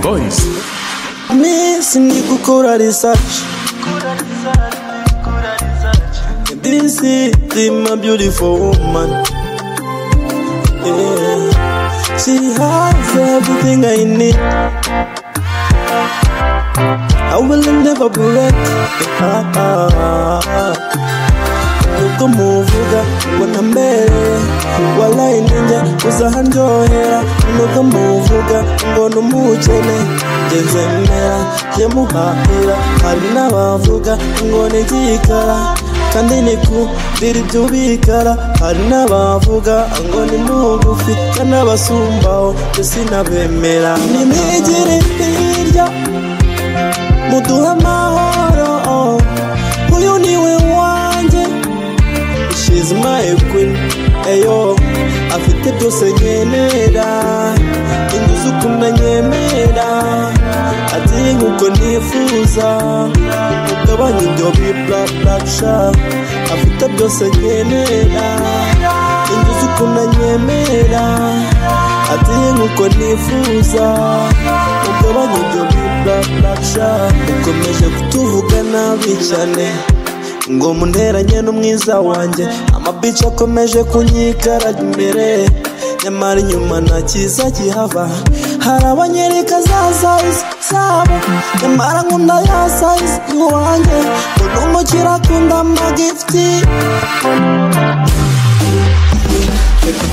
Voice. missing you could call her research. This is my beautiful woman. Yeah. She has everything I need. I will never break her heart. nukamuvuga ngo ntambereye walayi ninjye uzanjohera nukamuvuga ngo numukene njye nzemera njye muhahira hari n'abavuga ngo ni igikara kandi ni kubwira ibyo bikara hari n'abavuga ngo ni mugufi kandi n'abasumbaho njye sinabemera nimwigire hirya muduhe amahoro uyu niwe wanjye she's my queen eyo afite byose nkenera inzu z'ukuntu anyemera ateye nk'uko nifuza ugabanya ibyo biblablasha afite byose nkenera inzu z'ukuntu anyemera ateye nk'uko nifuza ugabanya ibyo biblablasha ukomeje kutuvuga nabi cyane ngo munteranye n'umwiza wanjye amabici akomeje kunyikara imbere nyamara inyuma nta cyiza gihava hari abanyereka za sayizi zabo nyamara nkunda ya sayizi iwanjye ngo n'umukire akunda amagifuti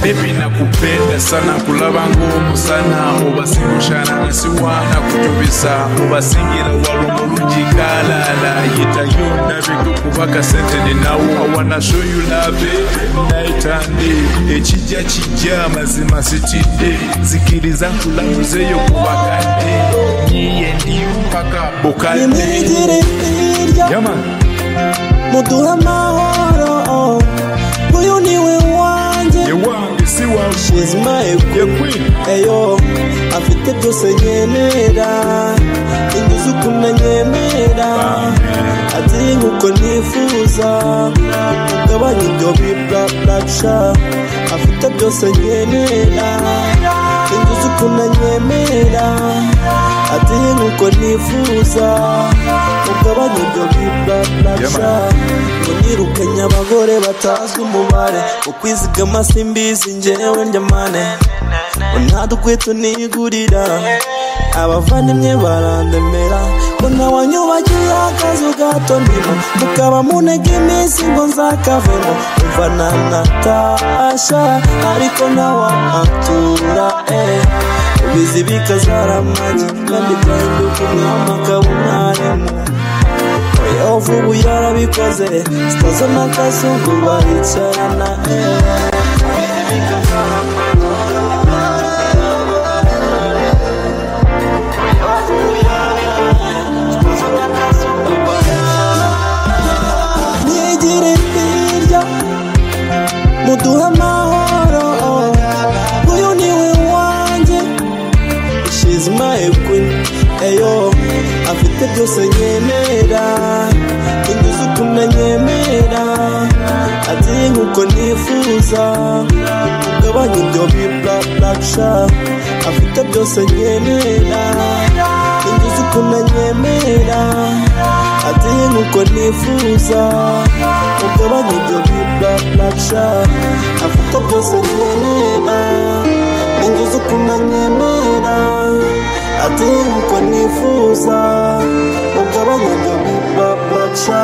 Baby nakupenda sana kulaba ngumu sana mubasimushana nasiwana kutubisa mubasingira walumu mujikalala yitayo nabikukubaka sente ninawo wanna show you love naitande ekijja kijja mazima sitidde zikiriza nkulamuzeyo kubakadde niye ndiyumpaka bukadde nimwigire hirya yama muduhe amahoro uyu niwe wanjye yewange si wange She's my queen. ye queen eyo afite byose nkenera inzu z'ukuntu anyemera ati nk'uko nifuza ugabanya ibyo biblablasha afite byose nkenera inzu z'ukuntu anyemera ati nk'uko nifuza ugabanya ibyo biblablasha Yeah, ngo nirukanye abagore batazwi umubare ukwizigama simbizi njyewe njyamane ntadukwe tunigurira abavandimwe barandemera ngo ntawanyubagiye akazu gato ndimo mukaba munega iminsi ngo nzakavemo umva na natasha ariko ntawahatura eh. ubizi bikazara amagi kandi byahinduka umwami akaba umwarimu oya vuba yarabikoze zitazana akazungu baricarana eh. mwigire hirya muduhe amahoro uyu niwe wanjye she's my queen eyo afite byose nkenera inzu z'ukuntu anyemera ateye nk'uko nifuza ugabanya ibyo biblablasha afite byose nkenera inzu z'ukuntu anyemera ateye nk'uko nifuza ugabanya ibyo biblablasha afite byose nkenera inzu zo kunanyemera ati nkuko nifuza ugabanya ibyo bibabaca